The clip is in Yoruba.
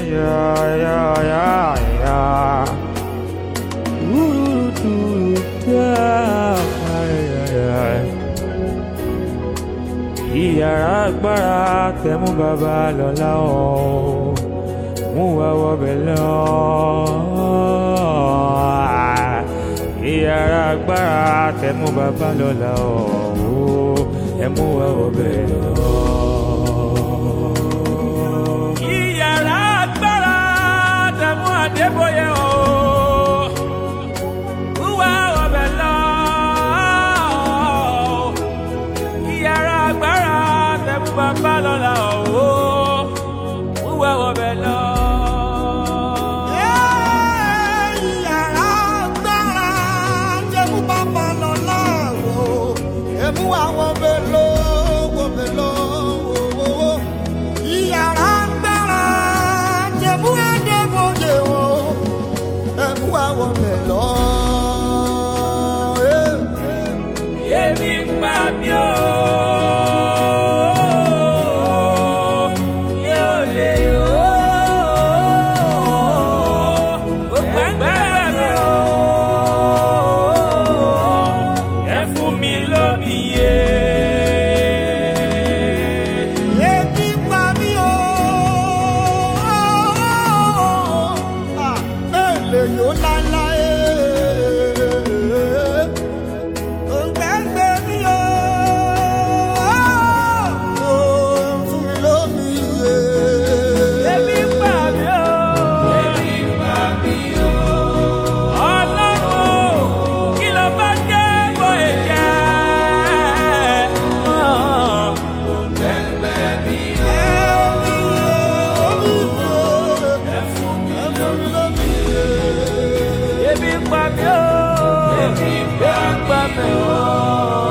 Yeah, yeah, yeah, yeah. Ooh, doo, yeah, yeah, yeah. Ìyàrá agbára tẹ̀mú bàbá lọ́la ọ̀ mú wa wọbẹ̀ lọ. Ìyàrá agbára tẹ̀mú bàbá lọ́la ọ̀ ẹ mú wa wọbẹ̀ lọ. Ìyàrá agbára tẹ̀mú Adébóyè ọ̀ mú wa wọbẹ̀ lọ. Ìyàrá agbára tẹ̀mú bàbá lọ́la ọ̀ mú wa wọbẹ̀ lọ. Ìyàrá agbára jẹ́mú bàbá lọ láàrò. Èmú àwọn bèlò wò bèlò wò wò. Ìyàrá agbára jẹ́mú Adébóyè wò. Èmú àwọn bèlò. Èmi ń pa mí o. Yóò lè yó. Ó pẹ́pẹ́ mi o. Ẹ fún mi lómi yé. Ebi pa mí o. Èlè yóò láéláé. Òǹgbẹ́gbẹ́ mi o. Fún mi lómi yé. Èmi ń pa mí o. Èmi ń pa mí o. Ọlọ́run kí ló bá jẹ́ bó ẹ̀jẹ̀? Ebi ń pa mí o. Ebi ń pa mí o.